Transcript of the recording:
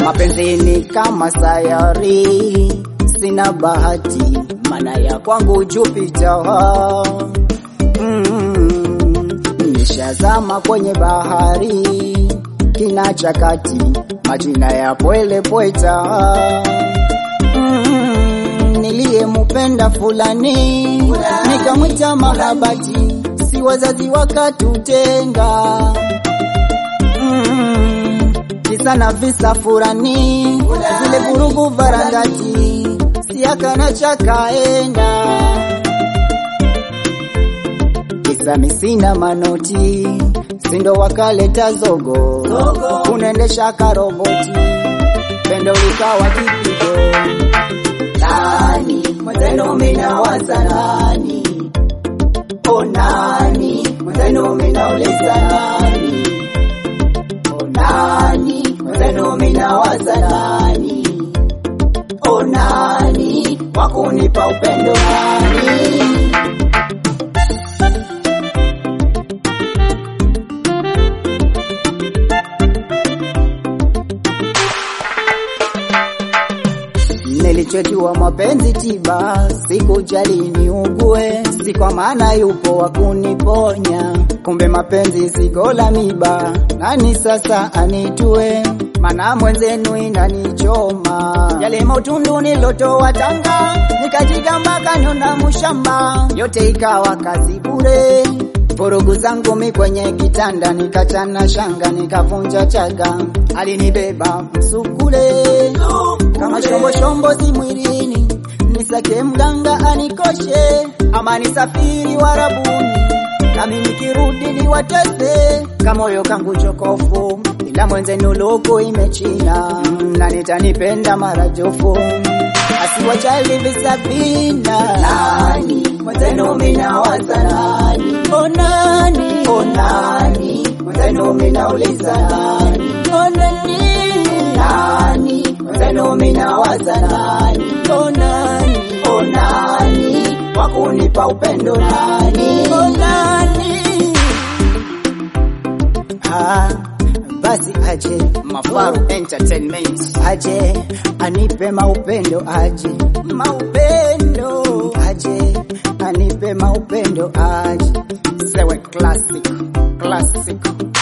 Mapenzi ni kama sayari, sina bahati, maana ya kwangu Jupiter. Mm, nishazama kwenye bahari kina cha kati, majina ya pwele pweta. Mm, niliyemupenda fulani nikamwita mahabati, si wazazi wakatutenga. Mm, kisa na visa furani, zile vurugu varangati, siakana chakaenda kisa misina manoti, sindo wakaleta zogo, unaendesha karoboti, pendo likawa kipigo. Nani mwenzenu minawaza nani? O nani mwenzenu minauliza nani? O nani mwenzenu minawaza nani? O nani wakunipa upendo nani? Nilichojua mapenzi tiba, sikujali niugue, si kwa maana yupo wa kuniponya. Kumbe mapenzi zigo la miba, nani sasa anitue? Mana mwenzenu inanichoma, yale mautundu nilotoa Tanga, nikajigamba kanyona mushamba, yote ikawa kazi bure. Vurugu zangu mi kwenye kitanda, nikachana shanga, nikavunja chaga, alinibeba msukule kama shombo shombo si mwilini, nisake mganga anikoshe, ama nisafiri warabuni, nami nikirudi niwatese, kamoyo kangu chokofu, ila mwenzenu loko imechina, na nitanipenda marajofu, asiwajali visabina. Nani mwenzenu minawaza nani? O nani, o nani mwenzenu minauliza nani? O nani, nani mwenzenu minawaza nani? O nani, o nani wakunipa upendo nani? O nani Ah, basi aje Mafaru Entertainment aje anipe maupendo aje maupendo aje anipe maupendo aje sewe classic classic